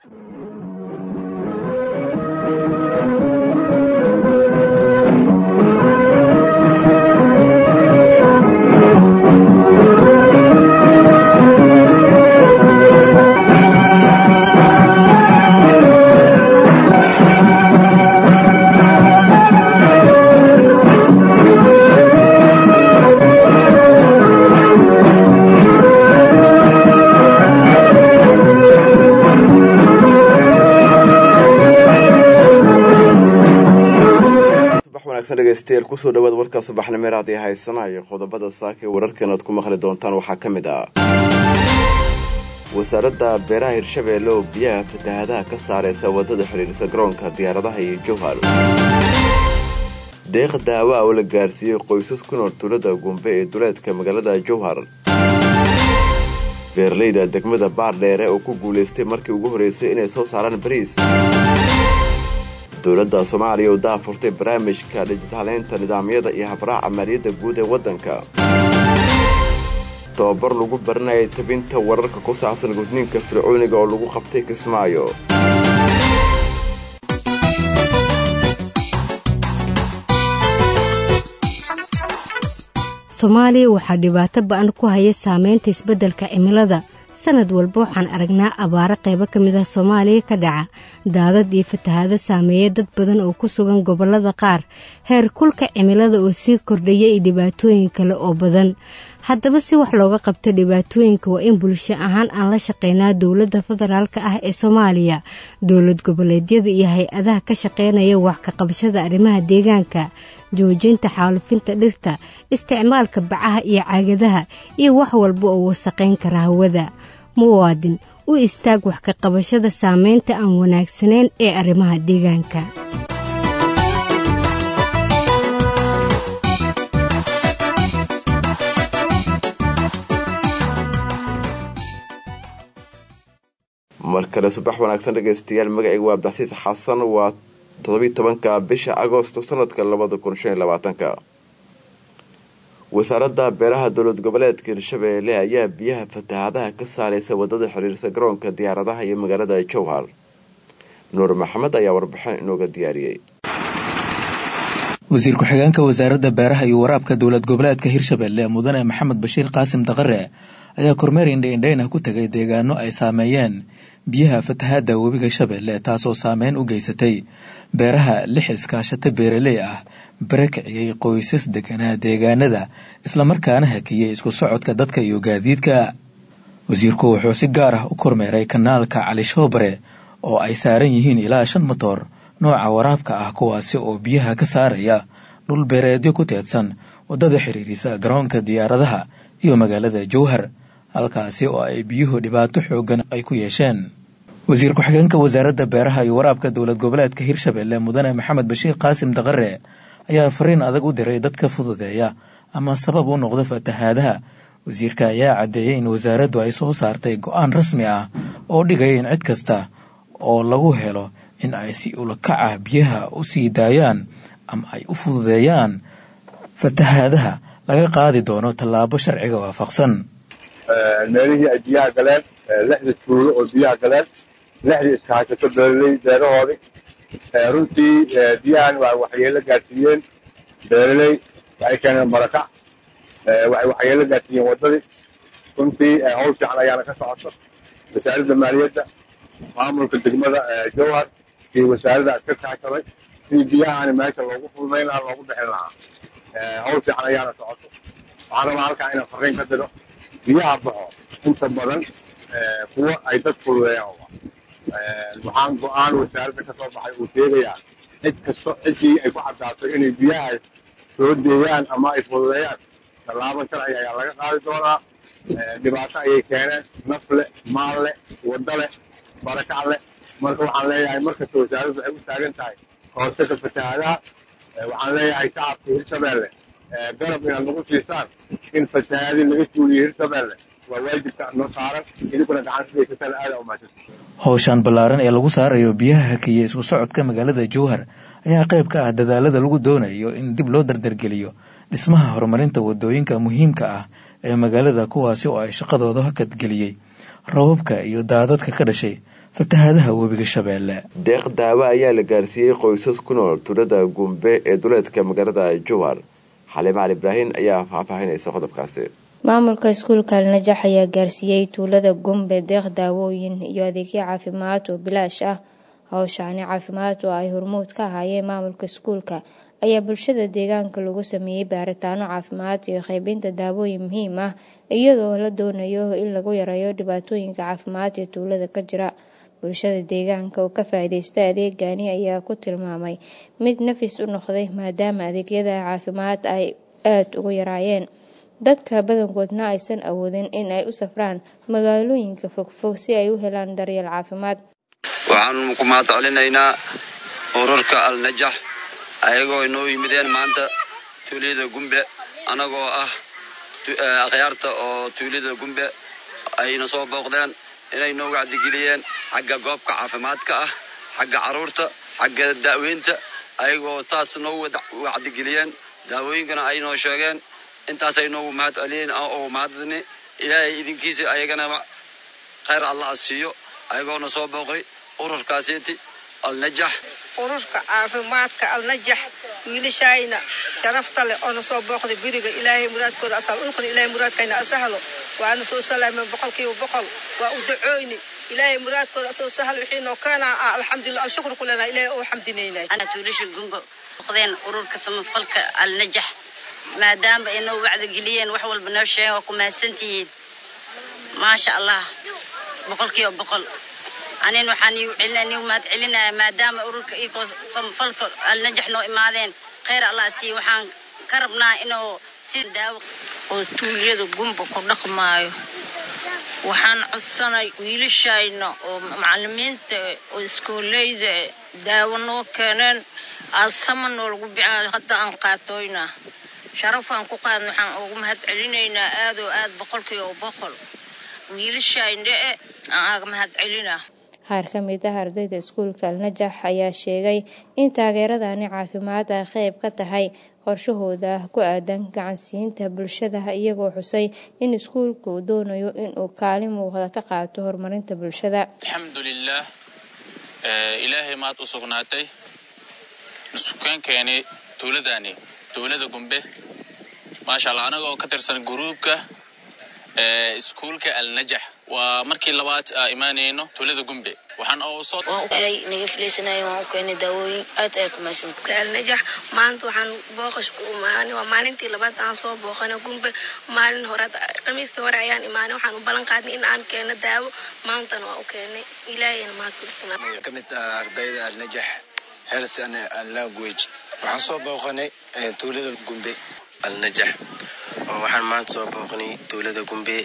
dhegeystayaal kusoo dhawaad warka subaxnimeer haddii haysanayo qodobada saaka ee wararkan aad ku maqli doontaan waxaa ka mid ah wasaaradda beeraha hirshabeelle oo biyaha fatahadaha ka saaraysa waddada xidhiirisa garoonka diyaaradaha iyo jowhar deeq daawa oo la gaarsiiyey qoysas ku nool tuulada gumbe ee duleedka magaalada jowhar beeraleyda degmada baardheere oo ku guulaystay markii ugu horreysay inay soo saaraan bariis dowladda soomaaliya oo daafurtay barnaamijka dhijitaleynta nidaamyada iyo habraaca maaliyadda guud ee waddanka tababar lagu baranayay tabinta wararka ku saabsan gudniinka fircooniga oo lagu qabtay kismaayo soomaaliya waxaa dhibaato ba-an ku haya saameynta isbeddelka cimilada sanad walba waxaan aragnaa abaaro qaybo ka mid ah soomaaliya ka dhaca daadad iyo fatahaado saameeya dad badan oo ku sugan gobollada qaar heer kulka cimilada oo sii kordhaya iyo dhibaatooyin kale oo badan haddaba si wax looga qabto dhibaatooyinka waa in bulsho ahaan aan la shaqeynaa dowladda federaalk ah ee soomaaliya dowlad goboleedyada iyo hay-adaha ka shaqeynaya wax ka qabashada arrimaha deegaanka joojinta xaalufinta dhirta isticmaalka bacaha iyo caagadaha iyo wax walba oo wasaqayn kara hawada muwaadin u istaag wax ka qabashada saameynta aan wanaagsanayn ee arrimaha deegaanka mar kale subax wanaagsan dhegaystayaal magacayga waa abdixsiis xasan waa todobiy tobanka bisha agosto sanadka labada kun shan iyo labaatanka wasaaradda beeraha dowlad goboleedka hirshabeelle ayaa biyaha fatahaadaha ka saaraysa wadada xiriirsa garoonka diyaaradaha iyo magaalada jowhar nuur maxamed ayaa warbixin inooga diyaariyey wasiir ku-xigeenka wasaaradda beeraha iyo waraabka dowlad goboleedka hirshabeelle mudane maxamed bashiir qaasim daqare ayaa kormeer indhaindhaynah ku tegay deegaano ay saameeyeen biyaha fatahaada webiga shabeelle taasoo saameyn u geysatay beeraha lix iskaashato beeraley ah barakiciyey qoysas deganaa deegaanada islamarkaana hakiyey isku socodka dadka iyo gaadiidka wasiirku wuxuu si gaar ah u kormeeray kanaalka cali shoobare oo ay saaran yihiin ilaa shan motor nooca waraabka ah kuwaasi oo biyaha ka saaraya dhul beereedyo ku teedsan waddada xiriirisa garoonka diyaaradaha iyo magaalada jowhar halkaasi oo ay biyuhu dhibaato xoogan ay ku yeesheen wasiir ku-xigeenka wasaaradda beeraha iyo waraabka dowlad goboleedka hirshabeelle mudane maxamed bashiir qaasim daqare ayaa fariin adag u diray dadka fududeeya ama sabab u noqda fatahaadaha wasiirka ayaa caddeeyey in wasaaraddu ay soo saartay go-aan rasmi ah oo dhigaya in cid kasta oo lagu helo in ay si ulakac ah biyaha u sii daayaan ama ay u fududeeyaan fatahaadaha laga qaadi doono tallaabo sharciga waafaqsan meelihii ay biyaha galeen lixda tuulo oo biyaha galeen lixdii iskaashato beeraley beerahoodii runtii biyahan waa waxyeelo gaarsiiyeen beeraley waxay keeneen barakac waxay waxyeelo gaarsiiyeen waddadii runtii howl fiican ayaana ka socoto wasaaradda maaliyadda maamulka degmada jowhar iyo wasaaradda iska kaashaday sidii biyahani meesha loogu fududayn lahaa loogu bixin lahaa howl fiican ayaana socoto waxaan rabaa halkaa inaan farriin ka diro biyaha baxo inta badan kuwa ay dad fududeeyaan waxaan go-aan wasaaradda ka soo baxay uu sheegayaa cid kasto ciddii ay ku caddaatay inay biyaha soo deeyaan ama ay fududeeyaan tallaabo sharci ayaa laga qaadi doonaa dhibaato ayay keeneen naf leh maal leh waddo leh barakac leh marka waxaan leeyahay markasta wasaaraddu waxay u taagan tahay kahortaga fatahaadaha waxaan leeyahay shacabka hirshabeelle garab inaad nagu siisaan in fatahaadii laga suuliyo hirshabeelle waa waajibka noo saaran idinkuna gacan sidaysataan aada u mahadsan howshaan ballaaran ee lagu saarayo biyaha hakiya isku socodka magaalada jowhar ayaa qayb ka ah dadaalada lagu doonayo in dib loo dardargeliyo dhismaha horumarinta wadooyinka muhiimka ah ee magaalada kuwaasi oo ay shaqadooda hakadgeliyey rababka iyo daadadka ka dhashay fatahaadaha webiga shabeelle deeq daawo ayaa la gaarsiiyey qoysas ku nool tuulada gumbe ee duleedka magaalada jowhar xaliim cali ibraahin ayaa faahfaahinaysa qodobkaasi maamulka iskuulka alnajax ayaa gaarsiiyey tuulada gumbe deeq daawooyin iyo adeegyo caafimaad oo bilaash ah howshaani caafimaad oo ay hormuud ka ahaayeen maamulka iskuulka ayaa bulshada deegaanka lagu sameeyey baaritaano caafimaad iyo qaybinta daawooyin muhiim ah iyadoo la doonayo in lagu yareeyo dhibaatooyinka caafimaad ee tuulada ka jira bulshada deegaanka oo ka faa-ideysta adeegani ayaa ku tilmaamay mid nafis u noqday maadaama adeegyada caafimaad ay aada ugu yaraayeen dadka badankoodna aysan awoodin in ay u safraan magaalooyinka fogfog si ay u helaan daryeel caafimaad waxaanu ku mahad celinaynaa ururka alnajax ayagoo inoo yimideen maanta tuulada gumbe anagoo ah akhyaarta oo tuulada gumbe ayna soo booqdeen inay noo wacdigeliyeen xagga goobka caafimaadka ah xagga caruurta xagga daaweynta ayagoo taas noo wacdigeliyeen daawooyinkana ay noo sheegeen intaasay noogu mahad celiyeen oo mahadni ilaahay idinkiisa ayagana khayr allah a siiyo ayagoona soo booqay ururkaasiiti alnajax ururka caafimaadka alnajax wiilashayna sharafta leh oona soo booqday beriga ilaahay muraadkooda asal ulkana ilaahay muraadkayna asahlo waana soo salaameen boqolkiiba boqol waa u dacooyni ilaahay muraadkooda asoo sahal wixiinoo kaana ah alxamdulillah alshukru ku leenahay ilaahay oo xamdinaynay ana tuulasha gumbo boqdeen ururka samafalka alnajax maadaama ay noo wacdigeliyeen wax walba noo sheegeen waa ku mahadsantihiin maasha allah boqolkiiba boqol anin waxaan iu mahad celinaya maadaama ururka ikoo samafalka alnajax noo imaadeen khayr allah siiye waxaan ka rabnaa inuu si daawo oo tuulyada gumba ku dhaqmaayo waxaan codsanay wiilashayna oo macalimiinta oo iskooleyda daawo noo keeneen aasama noolagu bicaayo hadda aan qaatooynaa sharafaan ku qaadna waxaan ugu mahad celinaynaa aad oo aad boqolkiiba boqol wiilashayndhe-e aan aaga mahad celinaa qaar ka mid ah ardayda iskuulka alnajax ayaa sheegay in taageeradani caafimaad ay qayb ka tahay qorshahooda ku aadan gacansiinta bulshada iyagoo xusay in iskuulka uu doonayo inuu kaalin muuqda ka qaato horumarinta bulshada alxamdulilaah ilaahay maad u sugnaatay sukeenkeeni tuuladani tuulada gumbe maasha allah anaga oo ka tirsan guruubka iskuulka alnajax waa markii labaad aa imaanayno tuulada gumbe waxaan oo naga filaysanay waan u keenay daawooyin aad ay kumaysan alnajax maanta waxaan booqash ku imaanay waa maalintii labaad aan soo booqanay gumbe maalin hore khamiista hore ayaan imaanay waxaan u ballan qaadnay in aan keeno daawo maantana waa u keenay ilaahayna maanta ka mid ah ardayda alnajax health and language waxaan soo booqanay tuulada gumbe alnajax oo waxaan maanta soo booqnay tuulada gumbe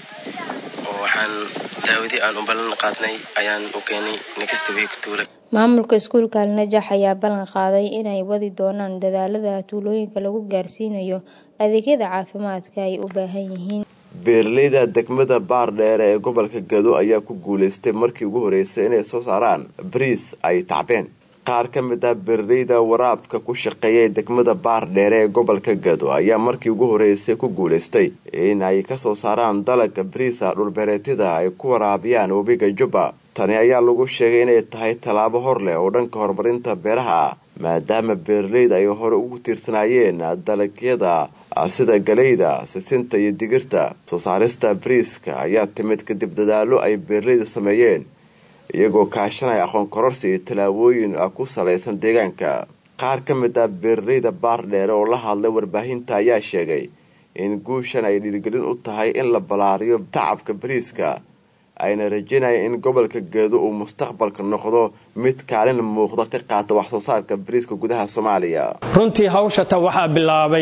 oo waxaan daawadii aan u ballan qaadnay ayaan u keenay next week tuula maamulka iskuulka alnajax ayaa ballan qaaday inay wadi doonaan dadaalada tuulooyinka lagu gaarsiinayo adeegyada caafimaadka ay u baahan yihiin beeraleyda degmada baardheere ee gobolka gado ayaa ku guulaystay markii ugu horeysay inay soo saaraan bariis ay tacbeen qaar ka mid ah beeraleyda waraabka ku shaqeeyay degmada baardheere ee gobolka gado ayaa markii ugu horeysay ku guulaystay in ay kasoo saaraan dalaga bariisa dhulbeereedyada ay ku waraabiyaan webiga jubba tani ayaa lagu sheegay inay tahay tallaabo hor leh oo dhanka horumarinta beeraha ah maadaama beeraleyda ay hore ugu tiirsanaayeen dalagyada sida galeyda sisinta iyo digirta soo saarista bariiska ayaa timid kadib dadaallo ay beeraleyda sameeyeen iyagoo kaashanaya aqoon kororsi iyo tallaabooyin ku salaysan deegaanka qaar ka mid ah beeraleyda baardheere oo la hadlay warbaahinta ayaa sheegay in guushan ay dhiirigelin u tahay in la ballaariyo tacabka bariiska ayna rajeynaya in gobolka geedo uu mustaqbalka noqdo mid kaalin muuqda ka qaata wax soo saarka bariiska gudaha soomaaliya runtii hawshata waxaa bilaabay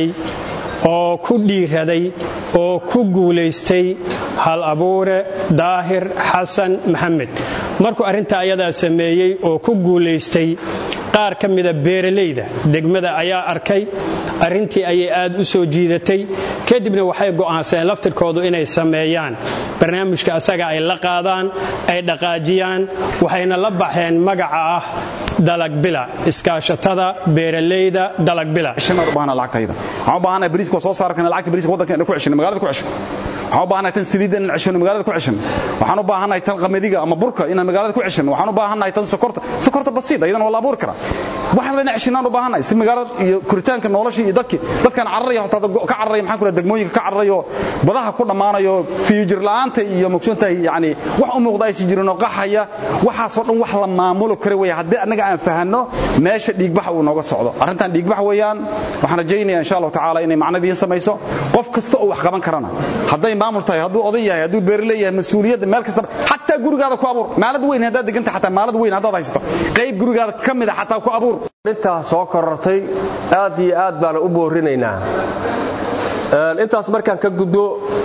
oo ku dhiiraday oo ku guulaystay hal abuure daahir xasan maxamed markuu arrintaa ayadaa sameeyey oo ku guulaystay qaar ka mida beeralayda degmada ayaa arkay arrintii ayay aad u soo jiidatay kadibna waxay go'aansadeen laftirkoodu inay sameeyaan barnaamijka asaga ay la qaadaan ay dhaqaajiyaan waxayna la baxeen magaca ah dalagbila iskaashatada beeralayda dalagbila waxaan u baahanahay bariiska soo saarkan lacagta bariiska waddankeena ku ceshina magaalada ku cesho waxaan u baahannahay tan saliidda inaan ceshano magaalada ku ceshano waxaan u baahannahay tan qamadiga ama burka inaan magaalada ku ceshano waxaan u baahannahay tan sokorta sokorta basiid ayadana waa la abuuri karaa waxaas lena ceshanaan u baahannahay si magaalada iyo koritaanka noloshii iyo dadkii dadkaan cararaya hotaa ka cararaya maxaan ku dhaha degmooyinka ka cararayo badaha ku dhammaanayo fiyujir la'aanta iyo mogsoontahay yacni wax u muuqda aysan jirin oo qaxaya waxaasoo dhan wax la maamulo kara weeye haddii annaga aan fahanno meesha dhiigbaxa uu nooga socdo arrintan dhiigbax weeyaan waxaan rajaynaya insha allahu tacaala inay macnadiin samayso qof kasta oo wax qaban karana hadday maamul tahay hadduu oday yahay hadduu beerle yahay mas-uuliyadda meel kastaba xataa gurigaada ku abuur maalad weyn haddaad deganta xataa maalad weyn haddaad haysato qayb gurigaada ka mid a xataa ku abuur intaa soo korortay aad iyo aad baana u boorinaynaa intaas markaan ka gudbo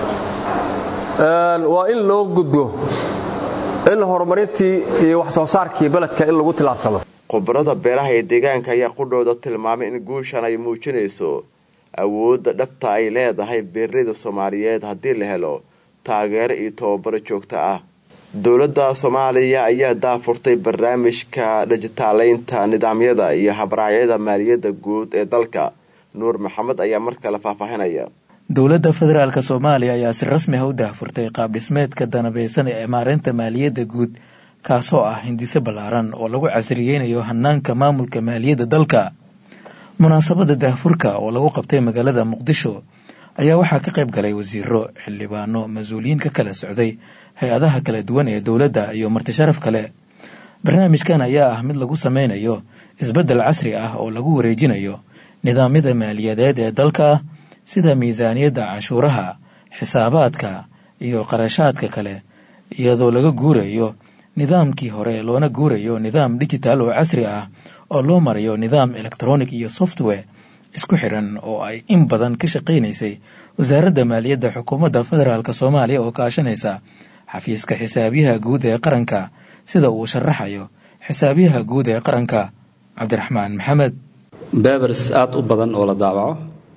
waa in loo gudbo in horumarintii iyo wax soo saarkii beledka in lagu tilaabsado khubarada beeraha ee deegaanka ayaa qudhooda tilmaamay in guushan ay muujinayso awoodda dhabta ay leedahay beeraleyda soomaaliyeed haddii la helo taageero iyo tababaro joogto ah dowladda soomaaliya ayaa daafurtay barnaamijka dhijitaaleynta nidaamyada iyo habraacyada maaliyadda guud ee dalka nuur maxamed ayaa mar kale faahfaahinaya dowladda federaalk soomaaliya ayaa si rasmi ah u daahfurtay qaab dhismeedka danabeysan ee maareynta maaliyadda guud kaasoo ah hindise ballaaran oo lagu casriyeynayo hanaanka maamulka maaliyadda dalka munaasabadda daahfurka oo lagu qabtay magaalada muqdisho ayaa waxaa ka qayb galay wasiiro xildhibaano mas-uuliyiin ka kala socday hay-adaha kala duwan ee dowladda iyo martisharaf kale barnaamijkan ayaa ah mid lagu sameynayo isbeddel casri ah oo lagu wareejinayo nidaamyada maaliyadeed ee dalka sida miisaaniyadda cashuuraha xisaabaadka iyo qarashaadka kale iyadoo laga guurayo nidaamkii hore loona guurayo nidaam digital oo casri ah oo loo marayo nidaam electronic iyo software isku xiran oo ay in badan ka shaqaynaysay wasaaradda maaliyadda xukuumadda federaalk soomaaliya oo kaashanaysa xafiiska xisaabiyaha guud ee qaranka sida uu sharaxayo xisaabiyaha guud ee qaranka cabdiraxmaan maxamed bebers aada u badan oo la daawaco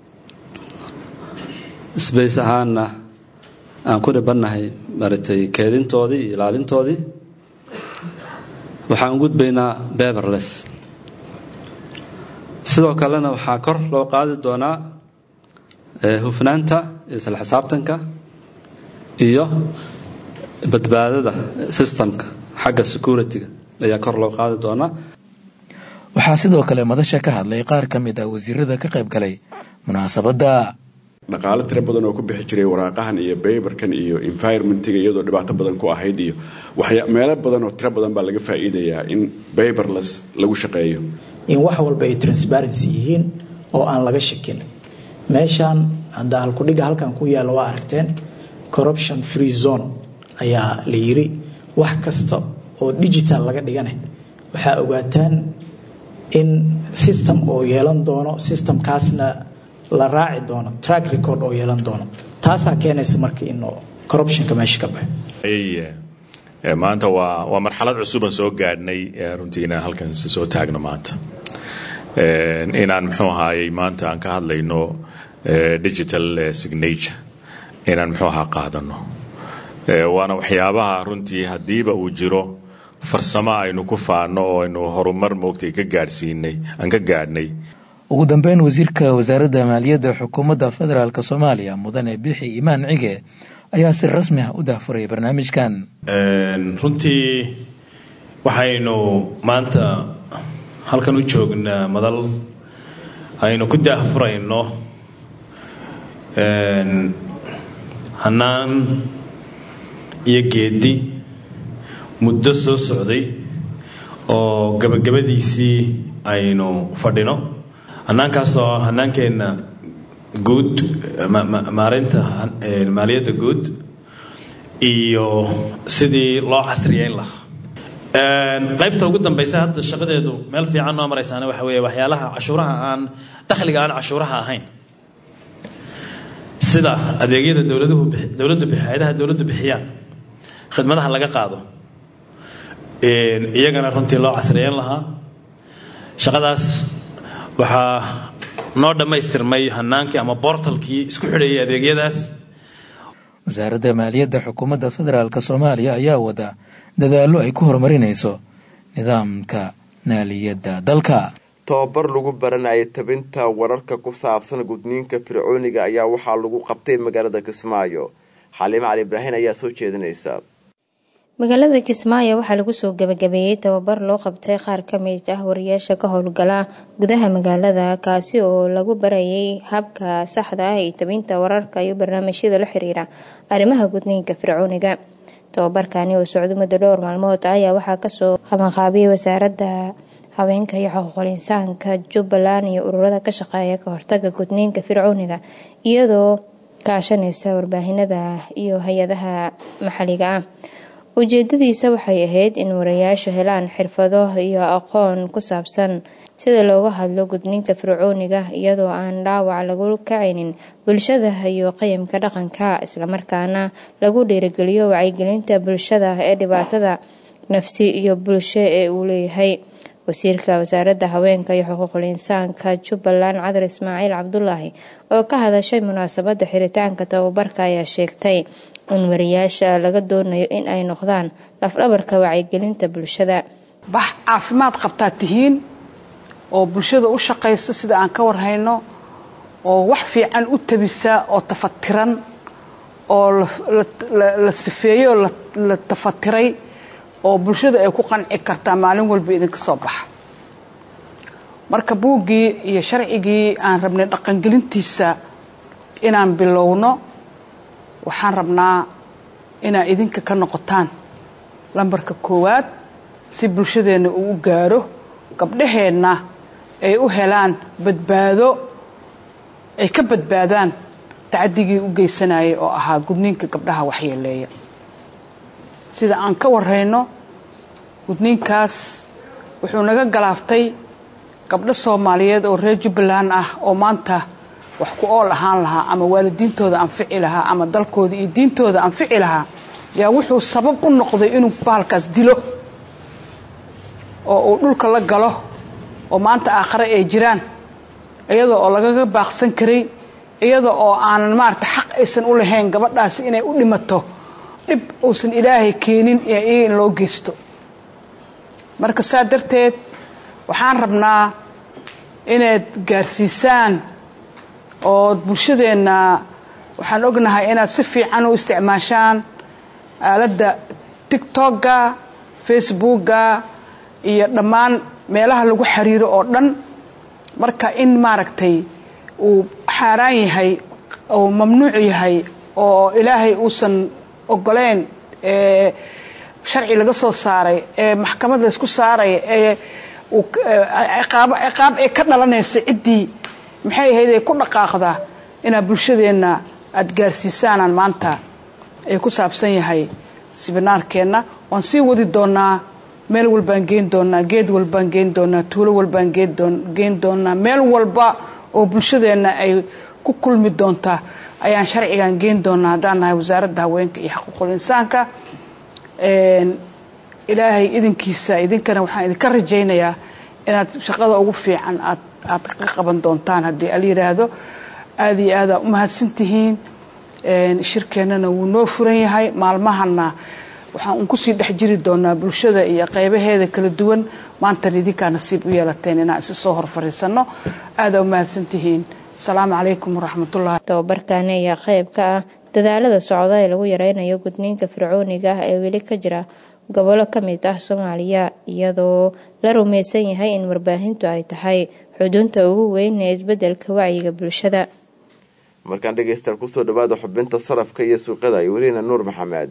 sbace ahaanna aan ku dhibannahay maratay keedintoodii iyo ilaalintoodii waxaan u gudbaynaa beberles sidoo kalena waxaa kor loo qaadi doonaa hufnaanta isla xisaabtanka iyo badbaadada systemka xagga security-ga ayaa kor loo qaadi doonaa waxaa sidoo kale madasha ka hadlay qaar ka mid ah wasiirada ka qayb galay munaasabadda dhaqaalo tiro badan oo ku bixi jiray waraaqahan iyo baybarkan iyo environmentiga iyadoo dhibaato badan ku ahayd iyo meelo badan oo tiro badan baa laga faa'iidayaa in bayberless lagu shaqeeyo in wax walba ay transparency yihiin oo aan laga shakin meeshaan hadda halkudhiga halkan ku yaalla waa aragteen corruption free zone ayaa la yiri wax kasta oo digital laga dhigane waxaa ogaataan in system oo yeelan doono systemkaasna la raaci doono track record oo yeelan doono taasaa keenaysa marka in corruptionka meesha ka baxo maanta waa waa marxalad cusuban soo gaadhnay runtii inaan halkan soo taagno maanta inaan muxuu ahaayey maanta aan ka hadlayno digital signature inaan muxuu ahaa qaadano waana waxyaabaha runtii haddiiba uu jiro farsamo aynu ku faano oo aynu horumar moogtay ka gaadhsiinay aan ka gaadhnay ugu dambeyn wasiirka wasaaradda maaliyadda xukuumadda federaalk soomaaliya mudane bixi imaan cige ayaa si rasmi ah u daahfuray barnaamijkan runtii waxaynu maanta halkan u joognaa madal aynu ku daahfurayno hannaan iyo geedi muddo soo socday oo gabagabadiisii aynu fadhino hannaankaas oo hannaankeenna guud maareynta maaliyadda guud iyo sidii loo casriyeyn lahaa qaybta ugu dambaysa hadda shaqadeedu meel fiican noo maraysaana waxa weeye waxyaalaha cashuuraha aan dakhliga aan cashuuraha ahayn sida adeegyada dowladuhu dowladdu hay-adaha dowladdu bixiyaan khidmadaha laga qaado iyagana runtii loo casriyeyn lahaa shaqadaas waxaa noo dhammaystirmay hanaankii ama bortalkii isku xidhayay adeegyadaas wasaaradda maaliyadda xukuumadda federaalk soomaaliya ayaa wada dadaallo ay ku horumarinayso nidaamka maaliyadda dalka tababar lagu baranayay tabinta wararka ku saabsan gudniinka fircooniga ayaa waxaa lagu qabtay magaalada kismaayo xaliime cali ibraahin ayaa soo jeedinaysa magaalada kismaayo waxaa lagu soo gabagabeeyey tababar loo qabtay qaar ka mid ah wariyaasha ka howlgala gudaha magaalada kaasi oo lagu barayay habka saxda ah ee tabinta wararka iyo barnaamijyada la xiriira arrimaha gudniinka fircooniga tababarkani oo socdo muddo dhowr maalmood ayaa waxaa kasoo qabanqaabiyay wasaaradda haweenka iyo xuquuqul insaanka jubbaland iyo ururada ka shaqeeya ka hortaga gudniinka fircooniga iyadoo kaashanaysa warbaahinada iyo hay-adaha maxalliga ah ujeedadiisa waxay ahayd in warayaashu helaan xirfado iyo aqoon ku saabsan sida looga hadlo gudniinka fircooniga iyadoo aan dhaawac lagu kacaynin bulshada iyo qayamka dhaqanka islamarkaana lagu dhiirigeliyo wacyigelinta bulshada ee dhibaatada nafsi iyo bulsho ee uu leeyahay wasiirka wasaaradda haweenka iyo xuquuqul insaanka jubbaland cadar ismaaciil cabdulaahi oo ka hadashay munaasabadda xiritaanka tababarka ayaa sheegtay in wariyaasha laga doonayo in ay noqdaan lafdhabarka wacyigelinta bulshada bax caafimaad qabtaa tihiin oo bulshada u shaqaysa sida aan ka warhayno oo wax fiican u tabisa oo tafatiran oo la sifeeyey oo la tafatiray oo bulshada ay ku qanci kartaa maalin walba idinka soo baxa marka buuggii iyo sharcigii aan rabnay dhaqangelintiisa inaan bilowno waxaan rabnaa inaad idinka ka noqotaan lambarka koowaad si bulshadeenna uu u gaaro gabdhaheenna ay u helaan badbaado ay ka badbaadaan tacdigii u geysanayay oo ahaa gudniinka gabdhaha waxyeeleeya sida aan ka warrayno gudniinkaas wuxuu naga galaaftay gabdho soomaaliyeed oo reer jubbaland ah oo maanta wax ku ool ahaan lahaa ama waalidiintooda anfici lahaa ama dalkooda iyo diintooda anfici lahaa yaa wuxuu sabab u noqday inuu bahalkaas dilo oo uu dhulka la galo oo maanta aakhare ay jiraan iyada oo lagaga baaqsan karay iyada oo aanan maarata xaq aysan u lahayn gabadhaasi inay u dhimato dhib uusan ilaahay keenin iyaga in loo geysto marka saa darteed waxaan rabnaa inaad gaarsiisaan oo bulshadeenna waxaan ognahay inaad si fiican u isticmaashaan aaladda tictokga facebookga iyo dhammaan meelaha lagu xiriiro oo dhan marka in maaragtay uu xaaraan yahay oo mamnuuc yahay oo ilaahay uusan ogoleyn ee sharci laga soo saaray ee maxkamad laysku saaray ee ciqaab ee ka dhalanaysa ciddii maxay ahayd ay ku dhaqaaqdaa inaad bulshadeenna aada gaarsiisaanaan maanta ay ku saabsan yahay sibinaarkeenna waan sii wadi doonaa meel walbaan geen doonaa geed walbaan geen doonaa tuulo walbaan geen doonaa meel walba oo bulshadeenna ay ku kulmi doontaa ayaan sharcigan geen doonaa haddaan nahay wasaaradda haweenka iyo xaquuqul insaanka ilaahay idinkiisa idinkana waxaan idinka rajaynayaa inaad shaqada ugu fiican aad aad ka qaban doontaan haddii ala yidhaahdo aada iyo aadaa u mahadsantihiin shirkeennana wuu noo furan yahay maalmahana waxaan un kusii dhex jiri doonaa bulshada iyo qeybaheeda kala duwan maantan idinkaa nasiib u yeelateen inaan isi soo hor fariisanno aadaa u mahadsantihiin asalaamu calaykum waraxmatullahi tababarkani ayaa qeyb ka ah dadaalada socda ee lagu yareynayo gudniinka fircooniga ah ee weli ka jira gobolo ka mid ah soomaaliya iyadoo la rumaysan yahay in warbaahintu ay tahay xudunta ugu weyn ee isbedelka wacyiga bulshada markaan dhegaystaal kusoo dhawaada xubinta sarafka iyo suuqyada ay welina nuur maxamed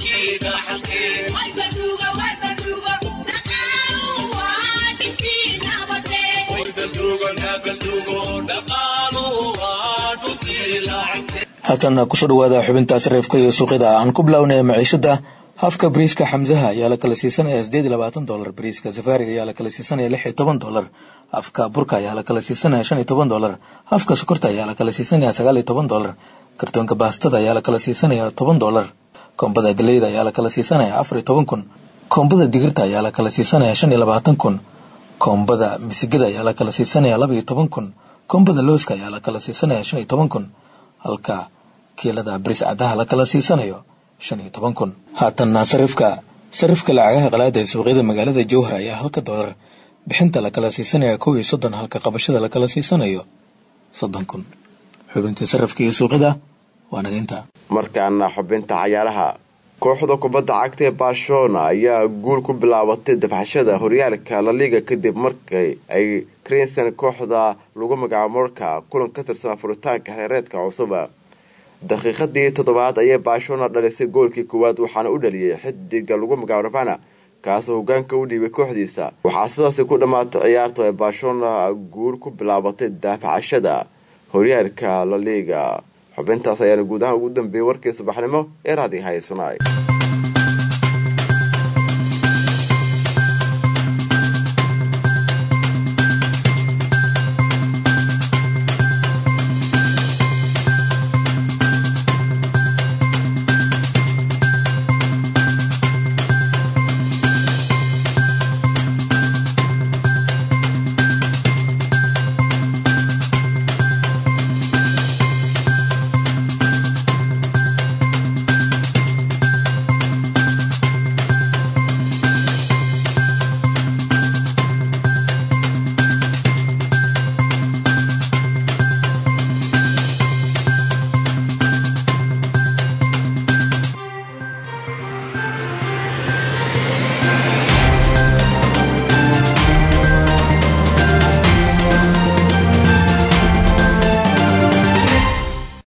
halkan kusoo dhawaada xubinta sarifka iyo suuqyada aan ku bilownay maciishada hafka bariiska xamsaha ayaa la kala siisanaya sideed iyo labaatan dolar bariiska safaariga ayaa la kala siisanaya lix iyo toban dolar hafka burka ayaa la kala siisanaya shan iyo toban dolar hafka sokorta ayaa la kala siisanaya sagaal iyo toban dolar kartoonka baastada ayaa la kala siisanaya toban dolar koombada galeyda ayaa la kala siisanaya afar iyo toban kun koombada digirta ayaa la kala siisanaya shan iyo labaatan kun koombada misigada ayaa la kala siisanaya laba iyo toban kun koombada looska ayaa la kala siisanaya shan iyo toban kun halka kiilada bariis cadaha la kala siisanayo shan iyo toban kun haatanna sarifka sarifka lacagaha qalaada ee suuqyada magaalada jowhar ayaa halka doolar bixinta la kala siisanaya kow iyo soddon halka qabashada la kala siisanayo soddon kun xubintii sarifka iyo suuqyada waa naga intaa markaana xubinta cayaaraha kooxda kubadda cagta ee barcelona ayaa guul ku bilaabatay dafxashada horyaalka laliga kadib markii ay crenson kooxda lagu magacaabo morka kulan ka tirsan furitaanka xeereedka cusuba daqiiqadii toddobaad ayay barcelona dhalisay goolkii koowaad waxaana u dhaliyay xidiga lagu magacaabo ravana kaasoo hogaanka u dhiibay kooxdiisa waxaa sidaasi ku dhammaatay ciyaarta ay barcelona guul ku bilaabatay daafacashada horyaalka laliga xubintaas ayaana guud ahaan ugu dambeeyey warkii subaxnimo ee raadi haysunay